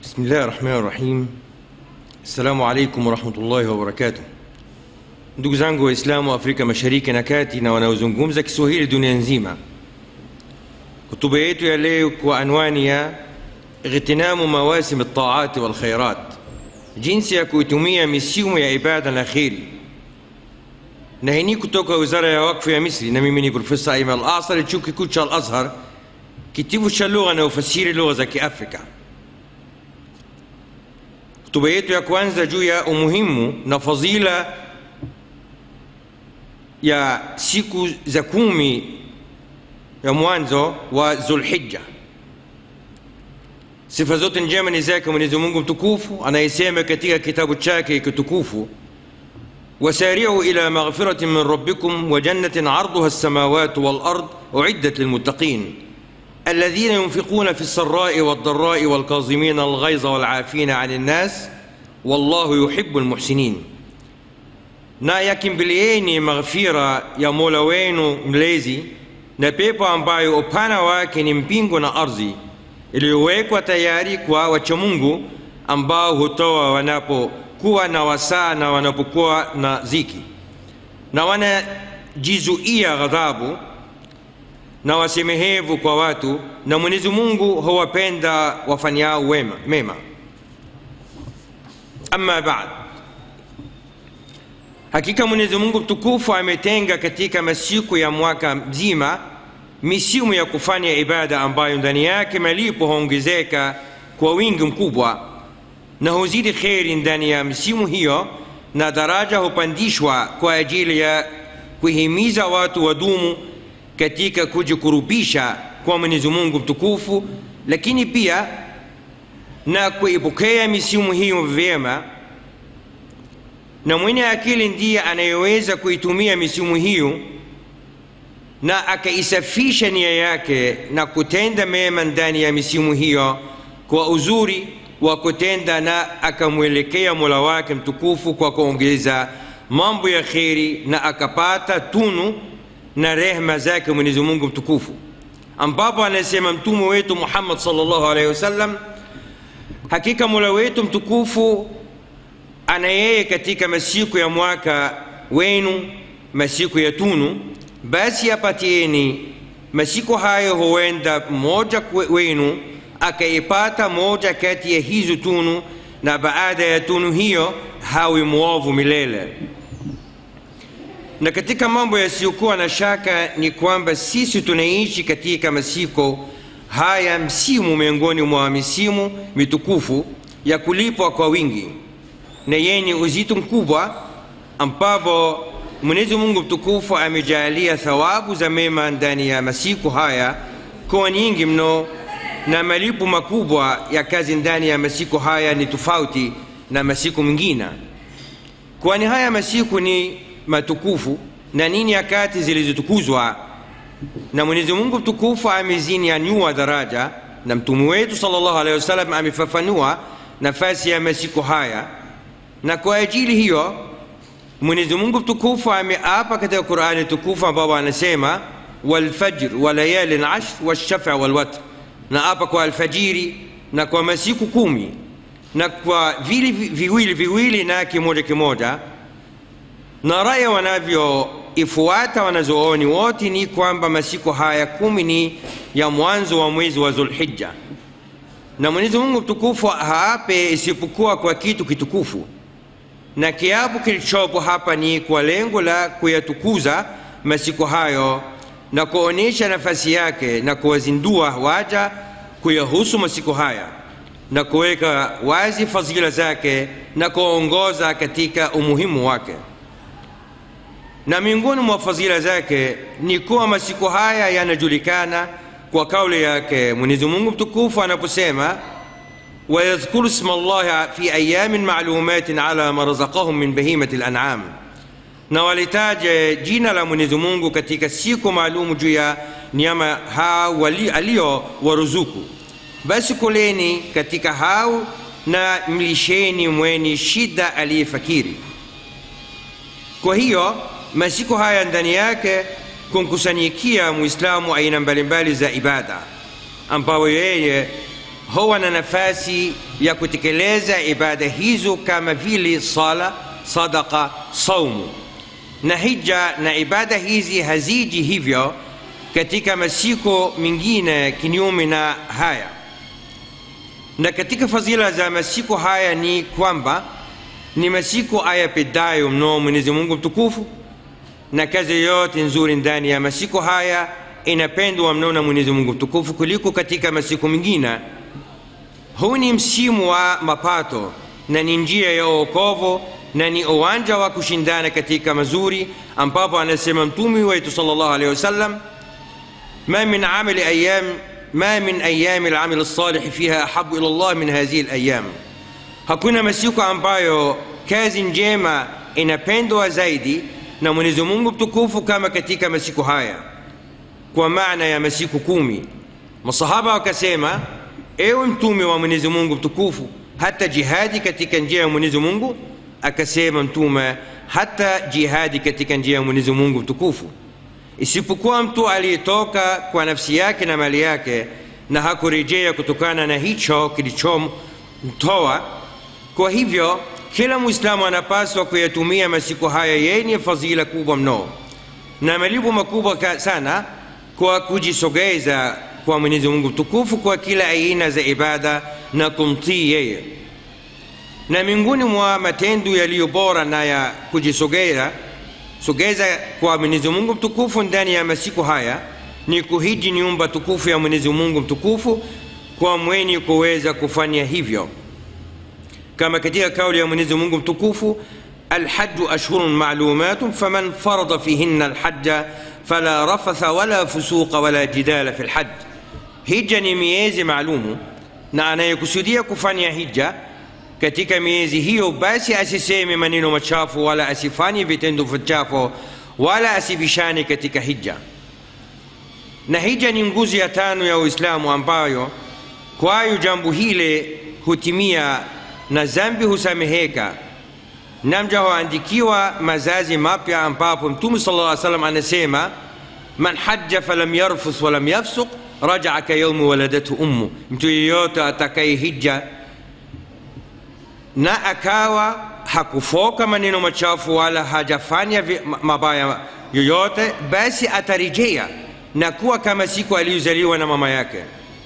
بسم الله الرحمن الرحيم السلام عليكم ورحمة الله وبركاته ndugu zangu waislamu wa afrika mashariki na kati na wanaozungumza kiswahili dunia nzima hotuba yetu ya leo kwa anwani ya ightinamu mawasim ltaati walkhairat jinsi ya kuitumia misimu ya ibada na kheri na hii ni kutoka wizara ya wakfu ya misri na mimi ni profesa aiman al asari chuo kikuu cha al azhar kitivo cha lugha na ufasiri lugha za kiafrika hotuba yetu ya kwanza juu ya umuhimu na fadhila ya siku za kumi ya mwanzo wa zulhija sifa zote njema ni zake mwenyezi mungu mtukufu anayesema katika kitabu chake kitukufu وسارعوا إلى مغفرة من ربكم وجنة عرضها السماوات والأرض أعدت للمتقين الذين ينفقون في السراء والضراء والكاظمين الغيظ والعافين عن الناس والله يحب المحسنين na yakimbilieni maghfira ya mola wenu mlezi na pepo ambayo upana wake ni mbingu na ardhi iliyowekwa tayari kwa wachamungu ambao hutoa wanapokuwa na wasaa na wanapokuwa na ziki na wanajizuia ghadhabu na wasemehevu kwa watu na mwenyezi mungu huwapenda wafanyao wema mema ama baad hakika mwenyezi mungu mtukufu ametenga katika masiku ya mwaka mzima misimu ya kufanya ibada ambayo ndani yake malipo huongezeka kwa wingi mkubwa na huzidi kheri ndani ya misimu hiyo na daraja hupandishwa kwa ajili ya kuhimiza watu wadumu katika kujikurubisha kwa mwenyezi mungu mtukufu lakini pia na kuipokea misimu hiyo vyema na mwenye akili ndiye anayeweza kuitumia misimu hiyo na akaisafisha nia yake na kutenda mema ndani ya misimu hiyo kwa uzuri wa kutenda na akamwelekea mola wake mtukufu kwa kuongeza mambo ya kheri na akapata tunu na rehma zake mwenyezi mungu mtukufu ambapo anasema mtume wetu muhammad salllahu alaihi wasallam hakika mola wetu mtukufu ana yeye katika masiku ya mwaka wenu masiku ya tunu basi apatieni masiku hayo huenda mmoja wenu akaipata moja kati ya hizo tunu na baada ya tunu hiyo hawi mwovu milele na katika mambo yasiyokuwa na shaka ni kwamba sisi tunaishi katika masiku haya msimu miongoni mwa misimu mitukufu ya kulipwa kwa wingi na yenye uzito mkubwa ambapo mwenyezi mungu mtukufu amejalia thawabu za mema ndani ya masiku haya kuwa nyingi mno na malipo makubwa ya kazi ndani ya masiku haya ni tofauti na masiku mengine kwani haya masiku ni matukufu na ni nyakati zilizotukuzwa na mwenyezi mungu mtukufu amezinyanyua daraja na mtume wetu salllahu alehi wasallam amefafanua nafasi ya masiku haya na kwa ajili hiyo mwenyezi mungu mtukufu ameapa katika qurani tukufu ambapo anasema walfajr wa layalin ashr walshafi walwatr na apa kwa alfajiri na kwa masiku kumi na kwa vili viwili viwili na kimoja kimoja na raya wanavyoifuata wanazooni wote ni kwamba masiku haya kumi ni ya mwanzo wa mwezi wa zulhija na mwenyezi mungu mtukufu haape isipokuwa kwa kitu kitukufu na kiapo kilichopo hapa ni kwa lengo la kuyatukuza masiku hayo na kuonyesha nafasi yake na kuwazindua waja kuyahusu masiku haya na kuweka wazi fadhila zake na kuongoza katika umuhimu wake na miongoni mwa fadhila zake ni kuwa masiku haya yanajulikana kwa kauli yake mwenyezi mungu mtukufu anaposema ويذكر اسم الله في أيام معلومات على ما رزقهم من بهيمة الأنعام na walitaje jina la mwenyezi mungu katika siku maalumu juu ya nyama hao aliyowaruzuku basi kuleni katika hao na mlisheni mweni shida aliyefakiri kwa hiyo masiku haya ndani yake kumkusanyikia muislamu aina mbalimbali za ibada ambayo yeye huwa na nafasi ya kutekeleza ibada hizo kama vile sala sadaka saumu na hija na ibada hizi haziji hivyo katika masiku mengine kinyume na haya na katika fadhila za masiku haya ni kwamba ni masiku ayapendayo mno mwenyezi mungu mtukufu na kazi yote nzuri ndani ya masiku haya inapendwa mno na mwenyezi mungu mtukufu kuliko katika masiku mengine huu ni msimu wa mapato na ni njia ya uokovu na ni uwanja wa kushindana katika mazuri ambapo anasema mtumi wetu sallallahu alaihi wasallam ما من عمل أيام ما من أيام العمل الصالح فيها أحب إلى الله من هذه الأيام hakuna masiku ambayo kazi njema inapendwa zaidi na mwenyezi mungu mtukufu kama katika masiku haya kwa maana ya masiku kumi masahaba wakasema ewe mtume wa mwenyezi mungu mtukufu hata jihadi katika njia ya mwenyezi mungu akasema mtume hata jihadi katika njia ya mwenyezi mungu mtukufu isipokuwa mtu aliyetoka kwa nafsi yake na mali yake na hakurejea kutokana na hicho kilichomtoa kwa hivyo kila mwislamu anapaswa kuyatumia masiku haya yenye fadhila kubwa mno na malipo makubwa sana kwa kujisogeza kwa mwenyezi mungu mtukufu kwa kila aina za ibada na kumtii yeye na miongoni mwa matendo yaliyo bora na ya kujisogeza sogeza kwa mwenyezi mungu mtukufu ndani ya masiku haya ni kuhiji nyumba tukufu ya mwenyezi mungu mtukufu kwa mwenye kuweza kufanya hivyo kama katika kauli ya mwenyezi mungu mtukufu الحج أشهر معلومات فمن فرض فيهن الحج فلا رفث ولا فسوق ولا جدال في الحج hija ni miezi maalumu na anayekusudia kufanya hija katika miezi hiyo basi asiseme maneno machafu wala asifanye vitendo vichafu wala asibishane katika hija na hija ni nguzo ya tano ya uislamu ambayo kwayo jambo hile hutimia na zambi husameheka na mja huandikiwa mazazi mapya ambapo mtume sala lla salam anasema man haja falam yarfus walam yafsuk rajaa kayaumi waladathu ummu mtu yeyote atakaye hija na akawa hakufoka maneno machafu wala hajafanya mabaya yoyote basi atarejea na kuwa kama siku aliyozaliwa na mama yake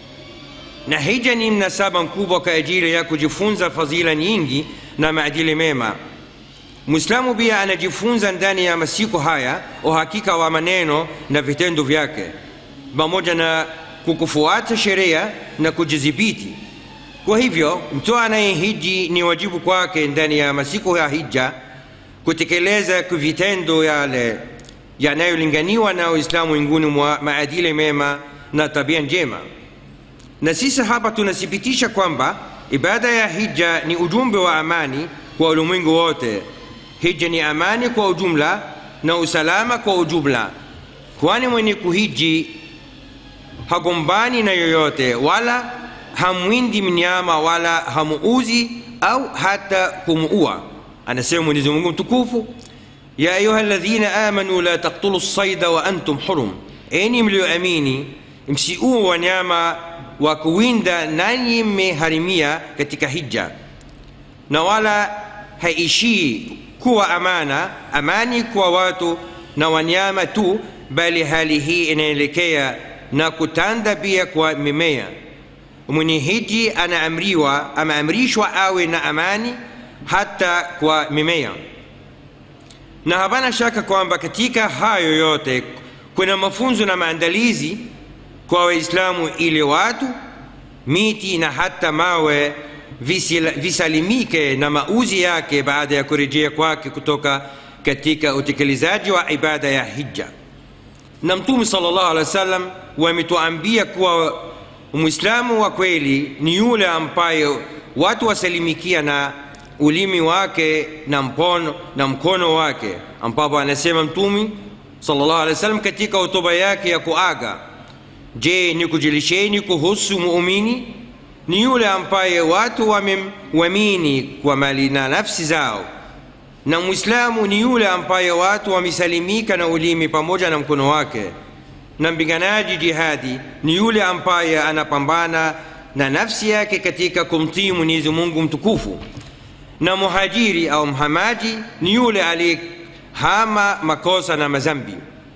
na hija ni mnasaba mkubwa kwa ajili ya kujifunza fadhila nyingi na maadili mema mwislamu pia anajifunza ndani ya masiku haya uhakika wa maneno na vitendo vyake pamoja na kukufuata sheria na kujidhibiti kwa hivyo mtu anayehiji ni wajibu kwake ndani ya masiku ya hija kutekeleza vitendo yale yanayolinganiwa na uislamu winguni mwa maadili mema na tabia njema na sisi hapa tunathibitisha kwamba ibada ya hija ni ujumbe wa amani kwa ulimwengu wote hija ni amani kwa ujumla na usalama kwa ujumla kwani mwenye kuhiji hagombani na yoyote wala hamwindi mnyama wala hamuuzi au hata kumuua anasema mwenyezi mungu mtukufu ya ayuha ladhina amanu la taktulu lsaida wa antum hurum enyi mlioamini msiue wanyama wa kuwinda nanyi mmeharimia katika hija na wala haishii kuwa amana amani kwa watu na wanyama tu bali hali hii inaelekea na kutanda pia kwa mimea mwenye hiji anaamriwa ameamrishwa awe na amani hata kwa mimea na hapana shaka kwamba katika hayo yote kuna mafunzo na maandalizi kwa waislamu ili watu miti na hata mawe visalimike na mauzi yake baada ya kurejea kwake kutoka katika utekelezaji wa ibada ya hija na mtume sallallahu alaihi wasallam wametuambia kuwa mwislamu wa kweli ni yule ambaye watu wasalimikia na ulimi wake na mpono na mkono wake ambapo anasema mtume sallallahu alaihi wasallam katika hotuba yake ya kuaga je ni kujilisheni kuhusu muumini ni yule ambaye watu wamemwamini kwa mali na nafsi zao na mwislamu ni yule ambaye watu wamesalimika na ulimi pamoja na mkono wake na mpiganaji jihadi ni yule ambaye anapambana na nafsi yake katika kumtii mwenyezi mungu mtukufu na muhajiri au mhamaji ni yule aliyehama makosa na mazambi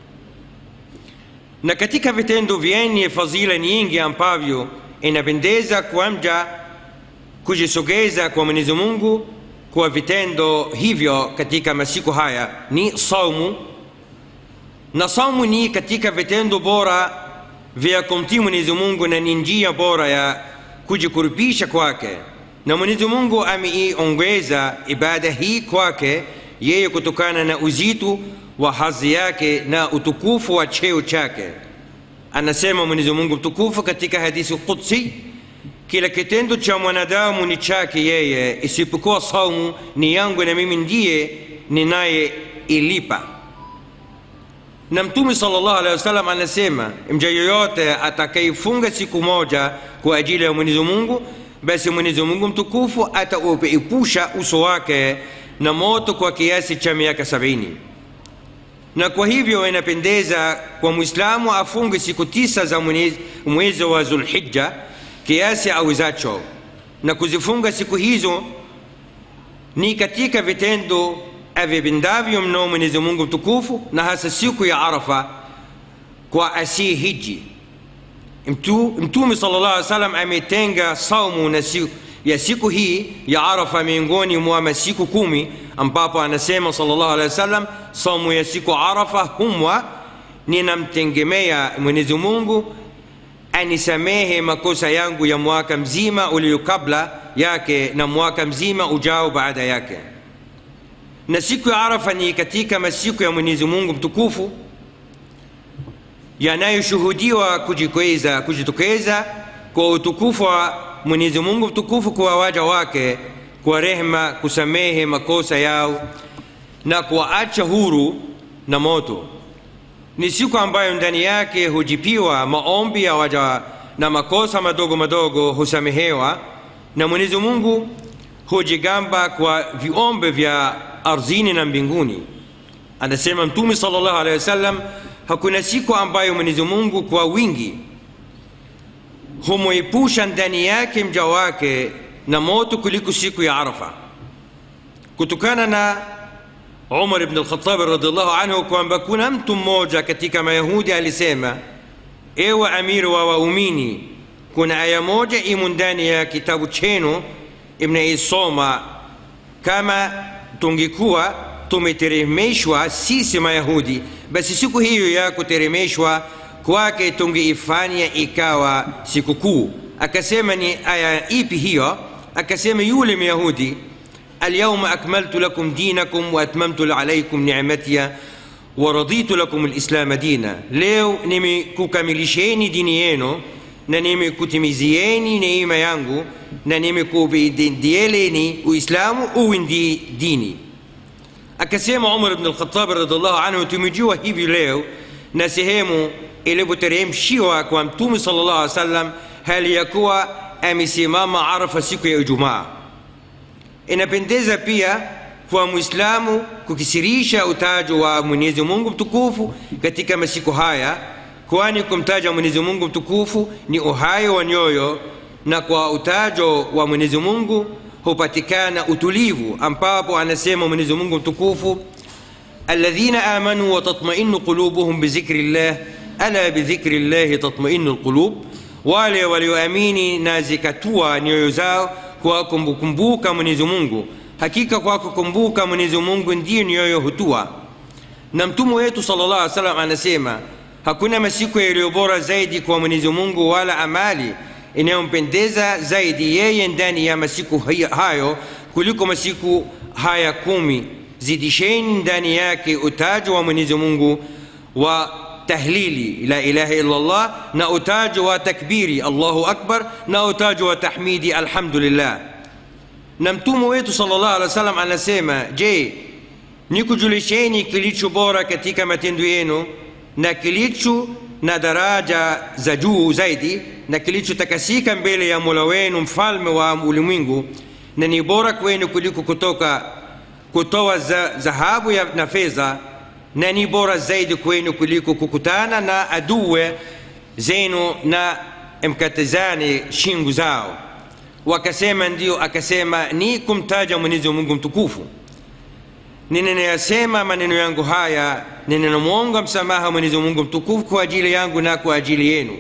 na katika vitendo vyenye fadhila nyingi ambavyo inapendeza kwa mja kujisogeza kwa mwenyezi mungu kwa vitendo hivyo katika masiku haya ni saumu na saumu ni katika vitendo bora vya kumtii mwenyezi mungu na ni njia bora ya kujikurubisha kwake na mwenyezi mungu ameiongeza ibada hii kwake yeye kutokana na uzito wa hadhi yake na utukufu wa cheo chake anasema mwenyezi mungu mtukufu katika hadithi qudsi kila kitendo cha mwanadamu ni chake yeye isipokuwa saumu ni yangu na mimi ndiye ninayeilipa na mtume salllah alehi wasallam anasema mja yoyote atakayefunga siku moja kwa ajili ya mwenyezi mungu basi mwenyezi mungu mtukufu atauepusha uso wake na moto kwa kiasi cha miaka sabini na kwa hivyo inapendeza kwa mwislamu afunge siku tisa za mwezi wa zulhija kiasi awezacho na kuzifunga siku hizo ni katika vitendo avipendavyo mno mwenyezi mungu mtukufu na hasa siku ya arafa kwa asii hiji mtume sala llah alih salam ametenga saumu na siku ya siku hii ya arafa miongoni mwa masiku kumi ambapo anasema salllah alehi wasallam saumu ya siku arafa humwa ninamtegemea mwenyezi mungu anisamehe makosa yangu ya mwaka mzima ulio kabla yake na mwaka mzima ujao baada yake na siku ya arafa ni katika masiku ya mwenyezi mungu mtukufu yanayoshuhudiwa kujikweza kujitokeza kwa utukufu wa mwenyezi mungu mtukufu kwa waja wake kwa rehma kusamehe makosa yao na kuwaacha huru na moto ni siku ambayo ndani yake hujipiwa maombi ya waja na makosa madogo madogo husamehewa na mwenyezi mungu hujigamba kwa viombe vya ardhini na mbinguni anasema mtume sala llahu alehi wasallam hakuna siku ambayo mwenyezi mungu kwa wingi humwepusha ndani yake mja wake na moto kuliko siku ya arafa kutokana na umar ibn lkhatabi radiallahu anhu kwamba kuna mtu mmoja katika mayahudi alisema ewe amiri wa waumini kuna aya moja imo ndani ya kitabu chenu mnaisoma kama tungekuwa tumeteremeshwa sisi mayahudi basi siku hiyo ya kuteremeshwa kwake tungeifanya ikawa sikukuu akasema ni aya ipi hiyo akasema yule myahudi اليوم أكملت لكم دينكم وأتممت عليكم نعمتي ورضيت لكم الإسلام دينا leo nimekukamilisheni dini yenu na nimekutimizieni neema yangu na nimekuvidieleni uislamu uwe ndi dini akasema umar bn alkhatabi radiallahu anhu tumejua hivi leo na sehemu ilivyoteremshiwa kwa mtume sala llah alih wa sallam hali ya kuwa amesimama arafa siku ya ijumaa inapendeza pia kwa mwislamu kukisirisha utajo wa mwenyezi mungu mtukufu katika masiku haya kwani kumtaja mwenyezi mungu mtukufu ni uhai wa nyoyo na kwa utajo wa mwenyezi mungu hupatikana utulivu ambapo anasema mwenyezi mungu mtukufu alladhina amanu watatmainu qulubuhum bidhikri llah ala bidhikri llahi tatmainu lqulub wale walioamini na zikatua nyoyo zao kwa kumkumbuka mwenyezi mungu hakika kwa kukumbuka mwenyezi mungu ndiyo nyoyo hutua na mtume wetu sala llah alih salam anasema hakuna masiku yaliyo bora zaidi kwa mwenyezi mungu wala amali inayompendeza zaidi yeye ndani ya masiku hayo kuliko masiku haya kumi zidisheni ndani yake utajo wa mwenyezi mungu wa tahlili la ilaha illa llah na utajo wa takbiri allahu akbar na utajo wa tahmidi alhamdulillah na mtume wetu sala llah alih wa sallam anasema je nikujulisheni kilicho bora katika matendo yenu na kilicho na daraja za juu zaidi na kilichotakasika mbele ya mola wenu mfalme wa ulimwengu na ni bora kwenu kuliko kutoka kutoa dhahabu na fedha na ni bora zaidi kwenu kuliko kukutana na aduwe zenu na mkatizane shingo zao wakasema ndio akasema ni kumtaja mwenyezi mungu mtukufu ninayasema maneno yangu haya ninamwonga msamaha mwenyezi mungu mtukufu kwa ajili yangu na kwa ajili yenu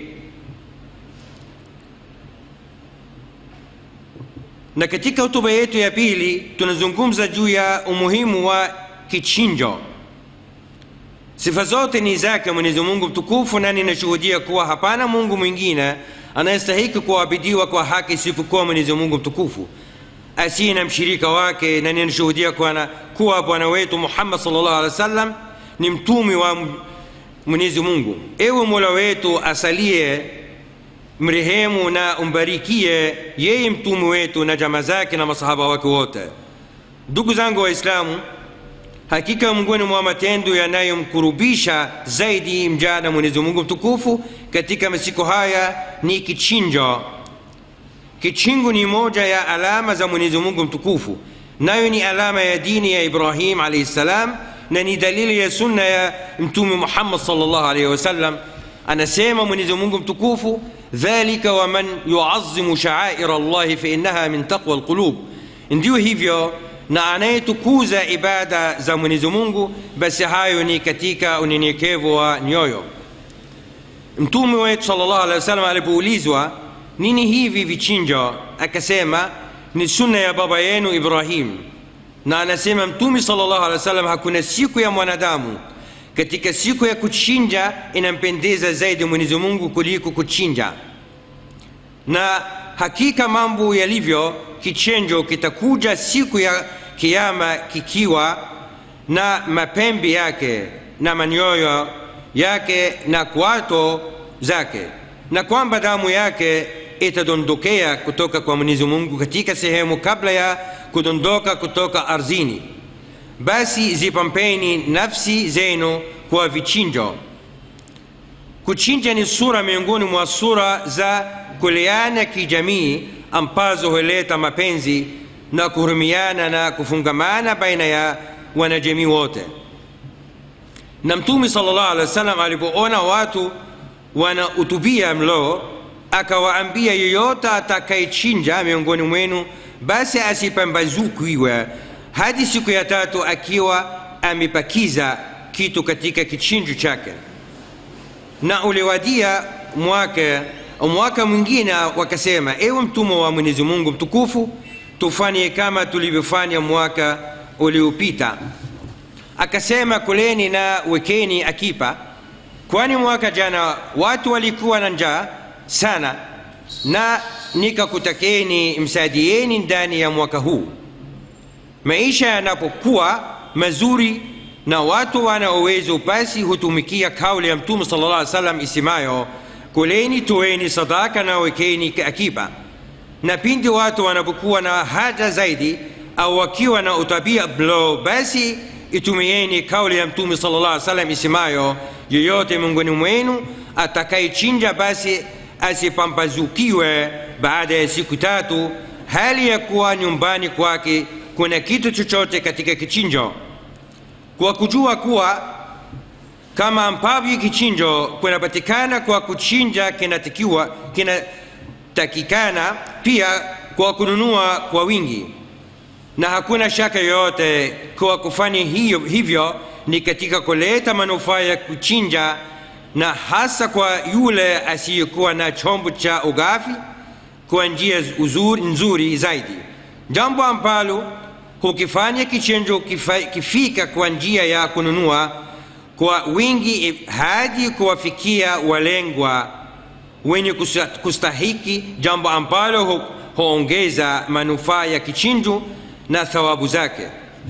na katika hotuba yetu ya pili tunazungumza juu ya umuhimu wa kichinjo sifa zote ni zake mwenyezi mungu mtukufu na ninashuhudia kuwa hapana mungu mwingine anayestahiki kuabidiwa kwa haki isipokuwa mwenyezi mungu mtukufu asiye na mshirika wake na ninashuhudia kuwa bwana wetu muhammad salllah alih wa sallam ni mtumi wa mwenyezi mungu ewe mola wetu asalie mrehemu na umbarikie yeye mtume wetu na jama zake na masahaba wake wote ndugu zangu waislamu hakika miongoni mwa matendo yanayomkurubisha zaidi mja na mwenyezi mungu mtukufu katika masiku haya ni kichinjo kichingo ni moja ya alama za mwenyezi mungu mtukufu nayo ni alama ya dini ya ibrahim alaihi ssalam na ni dalili ya sunna ya mtume muhammad salllah alaihi wasallam anasema mwenyezi mungu mtukufu dhalika waman yuazimu shaaira llahi fainaha min taqwa lqulub ndio hivyo na anayetukuza ibada za mwenyezi mungu basi hayo ni katika unyenyekevu wa nyoyo mtume wetu salllah alehi wasallam alipoulizwa nini hivi vichinjo akasema ni sunna ya baba yenu ibrahim na anasema mtume salllah alehi wasallam hakuna siku ya mwanadamu katika siku ya kuchinja inampendeza zaidi mwenyezi mungu kuliko kuchinja na hakika mambo yalivyo kichenjo kitakuja siku ya kiama kikiwa na mapembe yake na manyoyo yake na kwato zake na kwamba damu yake itadondokea kutoka kwa mwenyezi mungu katika sehemu kabla ya kudondoka kutoka ardhini basi zipampeni nafsi zenu kwa vichinjo kuchinja ni sura miongoni mwa sura za kuleana kijamii ambazo huleta mapenzi na kuhurumiana na kufungamana baina ya wanajamii wote na mtume salllah alih wa sallam alipoona watu wanautubia mlo akawaambia yeyote atakayechinja miongoni mwenu basi asipambazukiwe hadi siku ya tatu akiwa amepakiza kitu katika kichinjo chake na uliwadia mwaka mwaka mwingine wakasema ewe mtume wa mwenyezi mungu mtukufu tufanye kama tulivyofanya mwaka uliopita akasema kuleni na wekeni akipa kwani mwaka jana watu walikuwa na njaa sana na nikakutakeni msaidieni ndani ya mwaka huu maisha yanapokuwa mazuri na watu wana uwezo basi hutumikia kauli ya mtume sala llah salam isemayo kuleni toeni sadaka na wekeni akiba na pindi watu wanapokuwa na haja zaidi au wakiwa na utabia mlo basi itumieni kauli ya mtume sala llah salam isemayo yeyote miongoni mwenu atakayechinja basi asipambazukiwe baada ya siku tatu hali ya kuwa nyumbani kwake kuna kitu chochote katika kichinjo kwa kujua kuwa kama ambavyo kichinjo kunapatikana kwa kuchinja kinatakiwa kinatakikana pia kwa kununua kwa wingi na hakuna shaka yoyote kwa kufanya hiyo, hivyo ni katika kuleta manufaa ya kuchinja na hasa kwa yule asiyekuwa na chombo cha ugafi kwa njia uzuri, nzuri zaidi jambo ambalo hukifanya kichinjo kifa, kifika kwa njia ya kununua kwa wingi hadi kuwafikia walengwa wenye kustahiki jambo ambalo hu, huongeza manufaa ya kichinjo na thawabu zake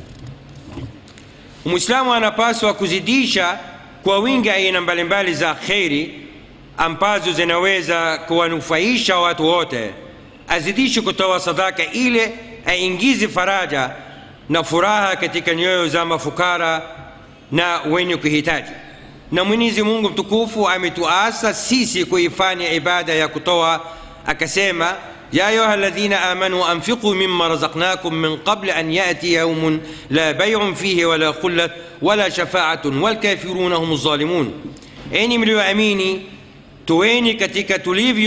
mwislamu anapaswa kuzidisha kwa wingi aina mbalimbali za kheri ambazo zinaweza kuwanufaisha watu wote azidishe kutoa sadaka ile aingize faraja na furaha katika nyoyo za mafukara na wenye kuhitaji na mwenyezi mungu mtukufu ametuasa sisi kuifanya ibada ya kutoa akasema يا أيها الذين آمنوا أنفقوا مما رزقناكم من قبل أن يأتي يوم لا بيع فيه ولا خلة ولا شفاعة والكافرون هم الظالمون أني مليو أميني تويني كتك تليفيو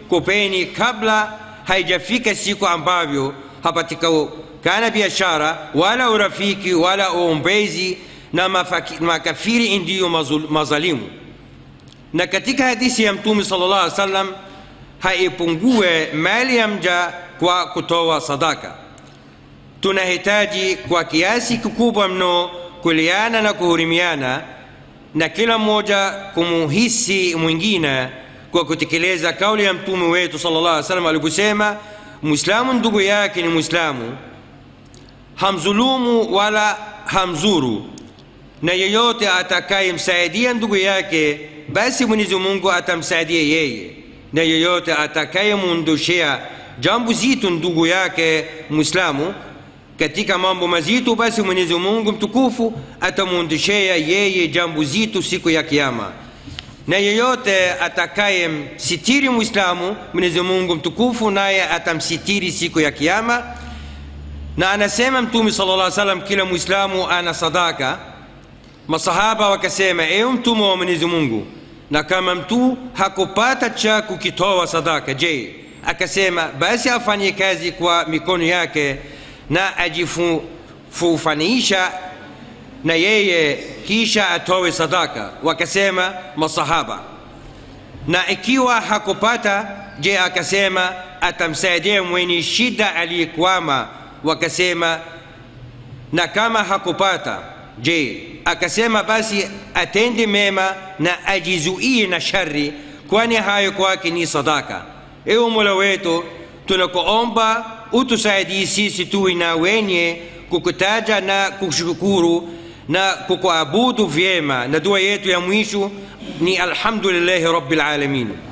kupeni kabla haijafika siku ambavyo hapatikana biashara wala urafiki wala uombezi na mafaki, makafiri ndiyo mazul- mazalimu na katika hadithi ya mtume sallallahu alaihi wasallam haipungue mali ya mja kwa kutoa sadaka tunahitaji kwa kiasi kikubwa mno kuliana na kuhurimiana na kila mmoja kumuhisi mwingine kwa kutekeleza kauli ya mtume wetu sallallahu alaihi wasallam aliposema mwislamu ndugu yake ni mwislamu hamzulumu wala hamzuru na yeyote atakayemsaidia ndugu yake basi mwenyezi mungu atamsaidia yeye na yeyote atakayemwondoshea jambo zito ndugu yake mwislamu katika mambo mazito basi mwenyezi mungu mtukufu atamwondoshea yeye jambo zito siku ya kiama na yeyote atakayemsitiri mwislamu mwenyezi mungu mtukufu naye atamsitiri siku ya kiama na anasema mtume sala llah salam kila mwislamu ana sadaka masahaba wakasema ewe mtume wa mwenyezi mungu na kama mtu hakupata cha kukitoa sadaka je akasema basi afanye kazi kwa mikono yake na ajifufanisha na yeye kisha atowe sadaka wakasema masahaba na ikiwa hakupata je akasema atamsaidia mwenye shida aliyekwama wakasema na kama hakupata je akasema basi atende mema na ajizuie na shari kwani hayo kwake ni sadaka ewe mola wetu tunakuomba utusaidie sisi tuwe na wenye kukutaja na kushukuru na kukuabudu vyema na dua yetu ya mwisho ni alhamdulillahi rabbil alamin